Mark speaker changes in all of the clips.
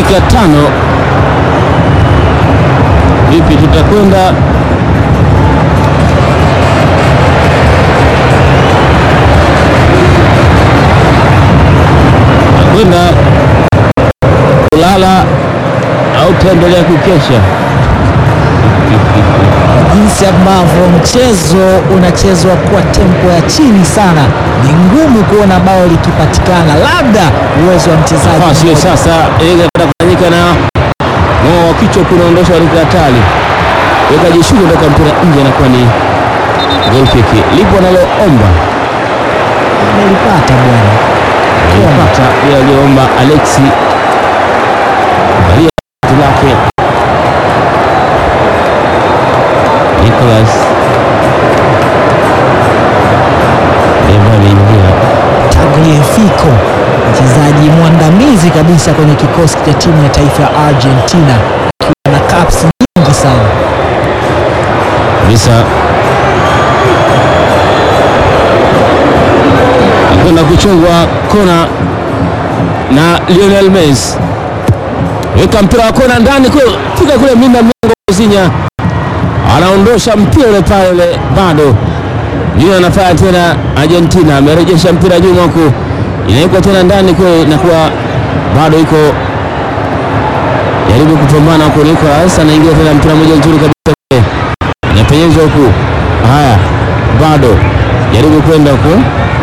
Speaker 1: dakika tano. Vipi tutakwenda kwenda kulala au tutaendelea kukesha?
Speaker 2: jinsi ambavyo mchezo unachezwa kwa tempo ya chini sana, ni ngumu kuona bao likipatikana, labda uwezo wa mchezaji
Speaker 1: Nafasi hiyo
Speaker 2: mmoja.
Speaker 1: sasa inaenda kufanyika na ng'oa wa kichwa kunaondosha katika hatari, weka jishuku toka mpira nje, anakuwa ni goal kick. Lipo analoomba
Speaker 2: Amelipata bwana.
Speaker 1: alipata ile aliyoomba Alexi Maria lake Nicholas Eva ameingia
Speaker 2: Tagliafico, mchezaji mwandamizi kabisa kwenye kikosi cha timu ya taifa ya Argentina, akiwa na caps nyingi sana.
Speaker 1: kabisa kwenda kuchungwa kona na Lionel Messi, weka mpira wa kona ndani kule, fika kule mlinda mlango Zinya anaondosha mpira ule pale ule, bado ndio anafanya tena. Argentina amerejesha mpira nyuma huku, inawekwa tena ndani kule, inakuwa bado iko jaribu kupambana huku. Nicolas anaingia tena, mpira moja nzuri kabisa kule inapenyezwa huku. Haya, bado jaribu kwenda huku,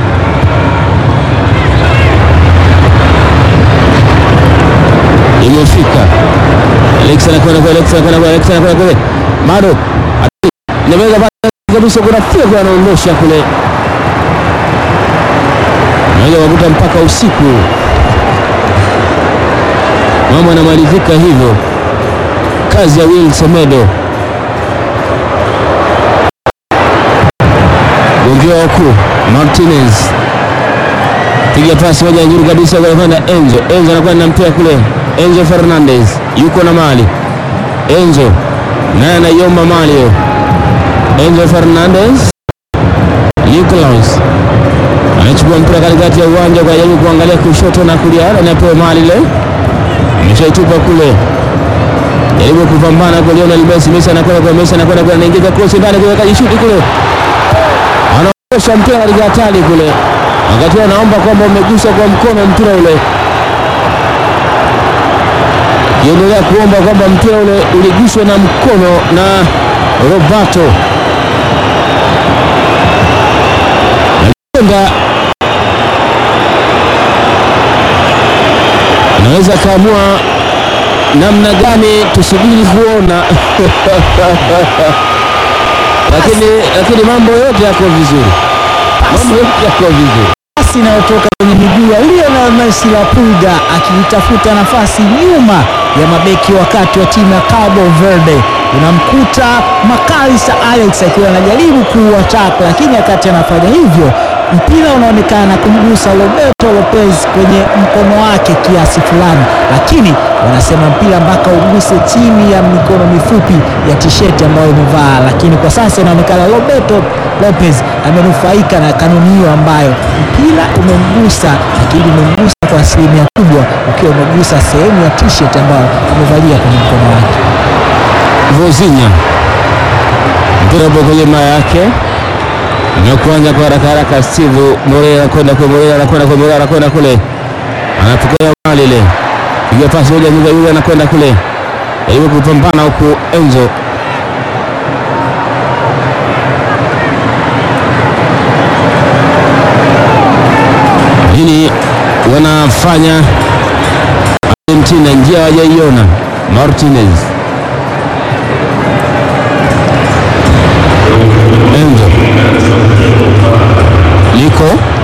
Speaker 1: imefika Alex anakwenda kwa Alex anakwenda kwa Alex anakwenda kule, bado inaweza bado kabisa, kuna fia kwa anaondosha kule, naweza kukuta mpaka usiku, mambo yanamalizika hivyo. Kazi ya Will Semedo gongewa huku Martinez piga pasi moja nzuri kabisa kwa kwenda Enzo. Enzo anakwenda na mpira kule, Enzo Fernandez yuko na mali. Enzo naye anaiomba mali hiyo. Enzo Fernandez, Nicolas anachukua mpira katikati ya uwanja kwa jaribu kuangalia kushoto na kulia, anapewa mali ile, ameshaitupa kule, jaribu kupambana kwa Lionel Messi. Messi anakwenda kwa Messi, anakwenda kwa, anaingiza cross ndani, kuweka jishuti kule anaondosha mpira katika hatari kule, wakati anaomba kwamba umegusa kwa mkono mpira ule, kiendelea kuomba kwamba mpira ule uliguswa na mkono na Roberto Nakwenda anaweza akaamua namna gani, tusubiri kuona lakini lakini mambo yote yako vizuri, mambo yote yako vizuri.
Speaker 2: Pasi inayotoka kwenye miguu ya Lionel Messi la Pulga akitafuta nafasi nyuma ya mabeki wakati wa timu ya Cabo Verde. Unamkuta Makalisa Alex akiwa anajaribu kuuattack, lakini wakati anafanya hivyo mpira unaonekana kumgusa Roberto Lopez kwenye mkono wake kiasi fulani, lakini wanasema mpira mpaka uguse chini ya mikono mifupi ya tisheti ambayo imevaa, lakini kwa sasa inaonekana Roberto Lopez amenufaika na kanuni hiyo ambayo mpira umemgusa, lakini umemgusa kwa asilimia kubwa ukiwa umegusa sehemu ya t-shirt ambayo amevalia kwenye mkono wake.
Speaker 1: Vozinha mpira upo kwenye maa yake na kuanza kwa haraka haraka. Steve Moreira anakwenda kwa Moreira anakwenda kwa Moreira anakwenda kule, anapokea mali ile, piga pasi moja nyuma, yule anakwenda kule, jaribu kupambana huku Enzo lakini wanafanya Argentina njia hawajaiona. Martinez Enzo liko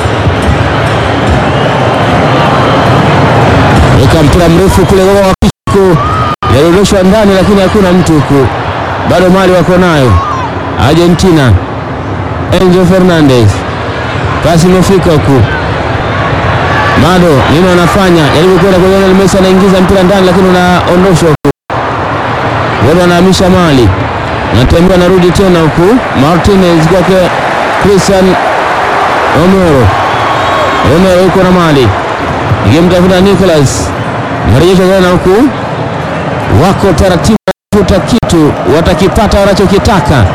Speaker 1: weka mpira mrefu kule kwa wakiku yarudishwa ndani, lakini hakuna mtu huku, bado mali wako nayo Argentina. Enzo Fernandez, pasi imefika huku, bado nini wanafanya? Jaribu kwenda kwa Lionel Messi, anaingiza mpira ndani, lakini unaondoshwa huku, wale wanahamisha mali natembea narudi tena huku Martinez kwake Christian Romero. Romero yuko na mali ikimtafuta Nicolas Marejesho tena huku, wako taratibu, watafuta kitu, watakipata wanachokitaka.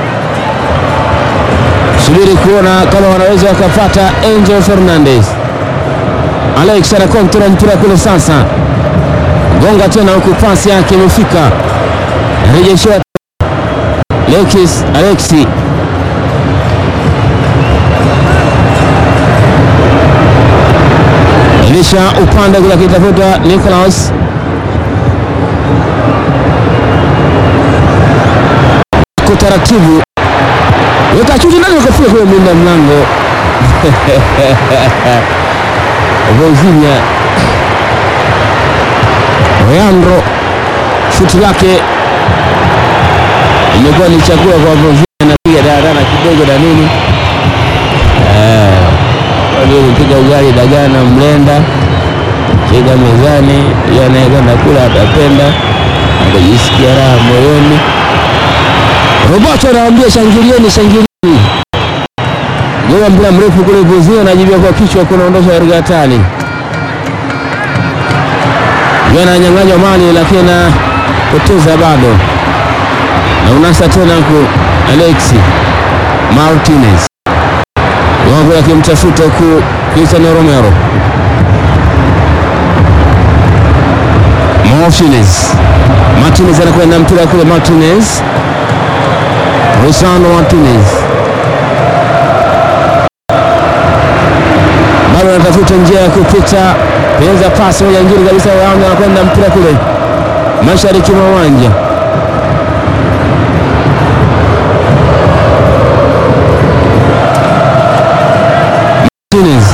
Speaker 1: Subiri kuona kama wanaweza wakapata. Angel Fernandez, Alex anakontrola mpira kule sasa, gonga tena huku, pasi yake imefika, rejeshewa Lekis Alexi Elisha upande kule akitafuta Nicholas kwa taratibu, weka chuti ndani, wakafika kule mlinda mlango Virginia Leandro, shuti lake imekuwa ni chakula kwa Virginia, napiga daradana kidogo na nini piga ugali dagaa na mlenda chega mezani, iyo anayekwenda kula atapenda, atajisikia raha moyoni. Roboto anawaambia shangilieni, shangilieni. Goga mpira mrefu kule Bozia, anajibia kwa kichwa, kunaondosha katika hatari. Ananyang'anywa mali lakini anapoteza bado, na unasa tena ku Alexi Martinez wako akimtafuta huku Cristiano Romero Martinez Martinez anakwenda mpira kule Martinez Rosano Martinez bado anatafuta njia ya kupita, penza pasi moja nzuri kabisa, Yanga anakwenda mpira kule mashariki mwa uwanja Martinez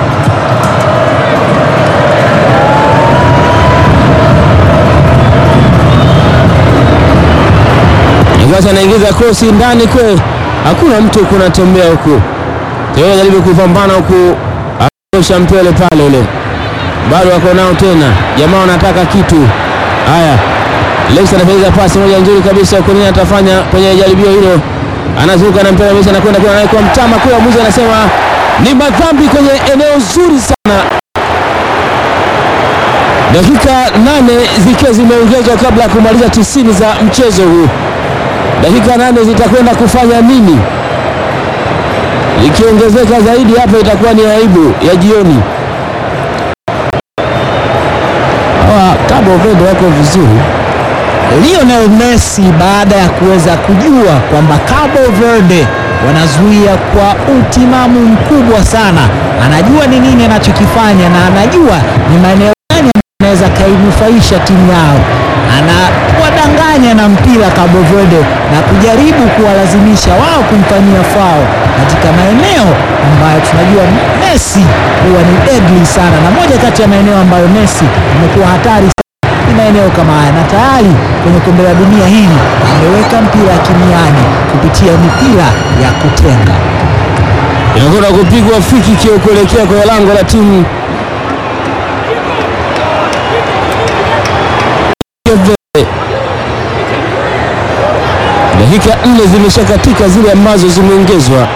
Speaker 1: Sasa anaingiza krosi ndani kwe, hakuna mtu kunatembea huku, jaribu kupambana huku, aosha mpele pale ule, bado wako nao tena, jamaa wanataka kitu. Haya, Lex anapeleka pasi moja nzuri kabisa huko, nini atafanya kwenye jaribio hilo? Anazuka na mpira mesha, anakwenda kwa anaikuwa mtama kule, mwizi anasema ni madhambi kwenye eneo zuri sana. Dakika nane zikiwa zimeongezwa kabla ya kumaliza tisini za mchezo huu. Dakika nane zitakwenda kufanya nini? Ikiongezeka zaidi hapa itakuwa ni aibu ya jioni. Hawa Cabo Verde wako vizuri.
Speaker 2: Lionel Messi baada ya kuweza kujua kwamba Cabo Verde wanazuia kwa utimamu mkubwa sana, anajua ni nini anachokifanya na anajua ni maeneo gani anaweza kainufaisha timu yao. Anawadanganya na mpira Cabo Verde na kujaribu kuwalazimisha wao kumfanyia fao katika maeneo ambayo tunajua Messi huwa ni deadly sana, na moja kati ya maeneo ambayo Messi amekuwa hatari ni maeneo kama haya, na tayari kwenye kombe la dunia hili ameweka mpira kimiani kupitia mipira ya kutenga.
Speaker 1: Inakwenda kupigwa friki kio kuelekea kwenye lango la timu dakika nne zimeshakatika zile ambazo zimeongezwa.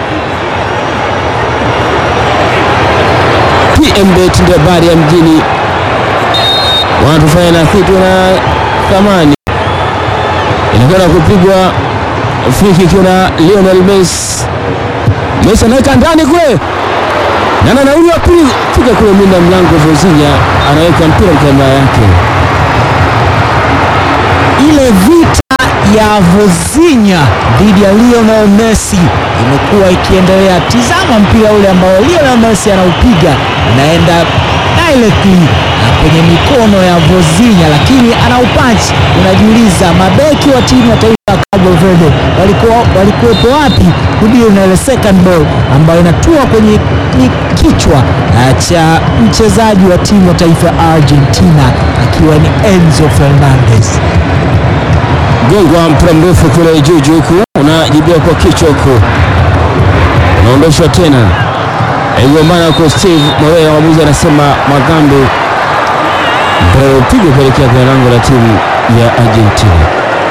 Speaker 1: PMBet ndio habari ya mjini, wanatufanya na kitu na thamani. Inakwenda kupigwa free kick na Lionel Messi. Messi anaweka ndani kule na na nauli wa pili fika kule mlinda mlango Vozinha anaweka mpira kama yake.
Speaker 2: Ile vita ya Vozinha dhidi ya Lionel Messi imekuwa ikiendelea. Tizama mpira ule ambao Lionel Messi anaupiga unaenda directly kwenye mikono ya Vozinha, lakini anaupanchi. Unajiuliza mabeki wa timu ya taifa ya Cabo Verde walikuwa walikuwepo wapi kudili na ile second ball ambayo inatua kwenye kichwa cha mchezaji wa timu ya taifa ya Argentina akiwa ni Enzo Fernandez.
Speaker 1: Gongwa mpira mrefu kule juu juu huku unajibia kwa kichwa huku unaondoshwa tena, aigombana huko. Steve Moreira mwamuzi anasema madhambi, mpira upigwa kuelekea kwenye lango la timu ya Argentina.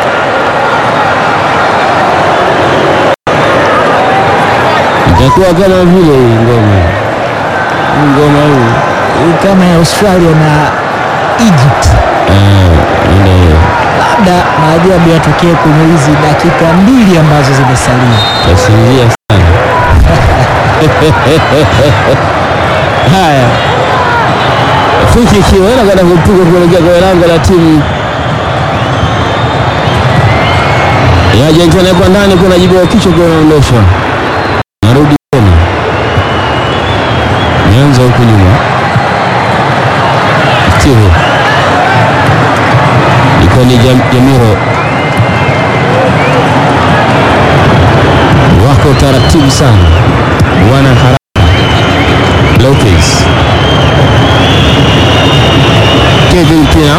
Speaker 1: Itakuwa kama vile ngoma ngoma hii
Speaker 2: kama ya Australia na Egypt.
Speaker 1: Eh, ile
Speaker 2: Labda maajabu yatokee kwenye hizi dakika mbili ambazo zimesalia.
Speaker 1: tasinzia sana. Haya, Fiki ikiwa inakwenda kupiga kuelekea kwenye lango la timu ya Argentina kwa ndani, kuna jibu wa kichwa kunaondoshwa, narudi tena nianza huku nyuma, Steve ilikuwa ni Jam- Jamiro wako taratibu sana, wana haraka. Lopez Kevin Pina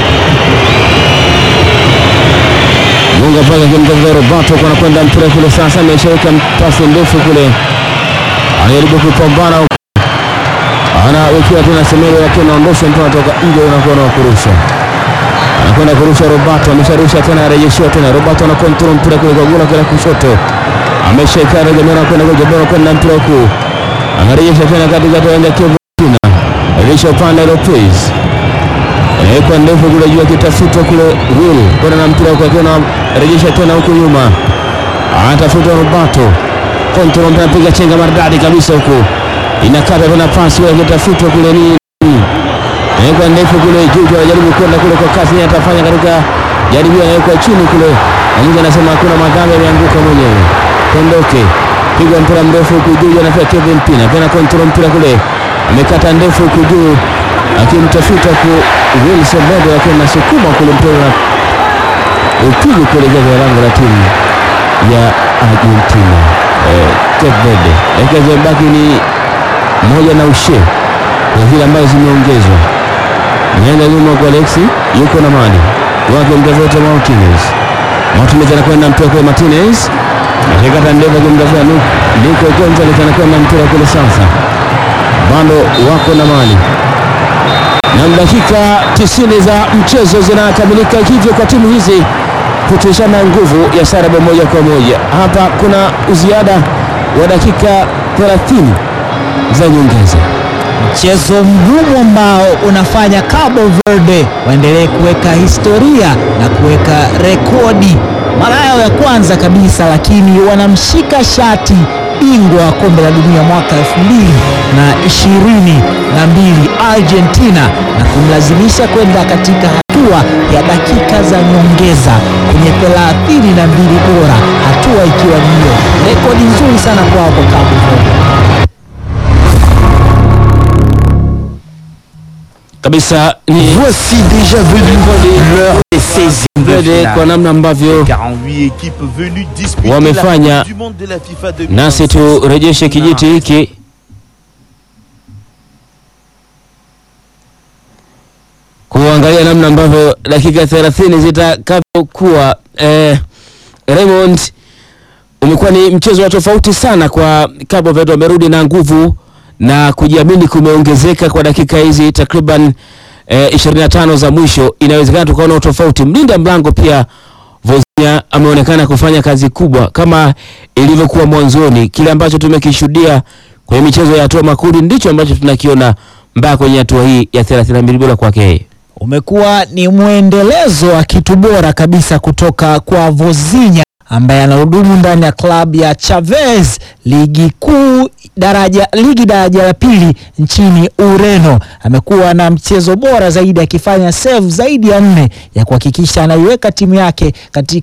Speaker 1: gonga paka kimtafuta Roberto kwa anakwenda mpira kule, sasa ameshaweka pasi ndefu kule, anajaribu kupambana huko, anawekewa tena Semelo, lakini anaondosha mpira toka nje, unakuwa na kurusha anakwenda kurusha Roberto, amesharusha tena, arejeshiwa tena. Roberto ana control mpira kule kwa gula kila kushoto, ameshaika Jamiro kwenda kwa Jamiro kwenda mpira huku, anarejesha tena katikati ya uwanja Kevin Pina, rejesha upande Lopez, inawekwa ndefu kule juu, akitafutwa kule Will kwenda na mpira huku, akiwa anarejesha tena huku nyuma, anatafuta Roberto, control mpira, piga chenga maridadi kabisa huku, inakata tena pasi kule, akitafutwa kule ni Inawekwa ndefu kule juu, anajaribu kwenda kule kwa kasi, yeye atafanya katika jaribio, anawekwa chini kule, Amunga anasema hakuna madhambi, ameanguka mwenyewe. Kondoke pigwa mpira mrefu huku juu, anafika Kevin Pina tena control mpira kule, amekata ndefu huku juu, akimtafuta ku Wilson Bodo, lakini nasukuma kule mpira na upigi kuelekea kwa lango la timu ya Argentina. Eh, Cape Verde dakika zimebaki ni moja na ushe kwa zile ambazo zimeongezwa. Nienda nyuma kwa Alexi, yuko na mali wake mtafuta Martinez. Martinez anakwenda mpira kwa Martinez, anashikata ndefu akimtafuta Lu- Nico Gonzalez, anakwenda mpira kule sasa, bado wako na mali na dakika 90 za mchezo zinakamilika hivyo kwa timu hizi kutishana nguvu ya sare bao moja kwa moja. Hapa kuna uziada wa dakika 30 za nyongeza.
Speaker 2: Mchezo mgumu ambao unafanya Cabo Verde waendelee kuweka historia na kuweka rekodi mara yao ya kwanza kabisa, lakini wanamshika shati bingwa wa kombe la dunia mwaka elfu mbili na ishirini na mbili Argentina na kumlazimisha kwenda katika hatua ya dakika za nyongeza kwenye thelathini na mbili bora, hatua ikiwa ni hiyo rekodi nzuri sana kwao kwa Cabo Verde.
Speaker 1: kabisa ni
Speaker 3: Voici déjà venu l'heure des 16e de
Speaker 1: Verde kwa
Speaker 3: finale.
Speaker 1: namna ambavyo
Speaker 3: 48 équipes venues disputer
Speaker 1: Wamefanya
Speaker 3: la Coupe du monde de la FIFA 2026.
Speaker 1: nasi turejeshe kijiti hiki kuangalia namna ambavyo dakika 30 zitakavyokuwa. Eh, Raymond, umekuwa ni mchezo wa tofauti sana kwa Cabo Verde, wamerudi na nguvu na kujiamini kumeongezeka kwa dakika hizi takriban eh, 25 za mwisho. Inawezekana tukaona utofauti. Mlinda mlango pia Vozia ameonekana kufanya kazi kubwa kama ilivyokuwa mwanzoni. Kile ambacho tumekishuhudia kwenye michezo ya hatua makundi ndicho ambacho tunakiona mpaka kwenye hatua hii ya 32 bora kwake yeye.
Speaker 2: umekuwa ni mwendelezo wa kitu bora kabisa kutoka kwa Vozinha ambaye anahudumu ndani ya klabu ya Chavez ligi kuu daraja ligi daraja la pili nchini Ureno. Amekuwa na mchezo bora zaidi akifanya save zaidi ya nne ya kuhakikisha anaiweka timu yake katika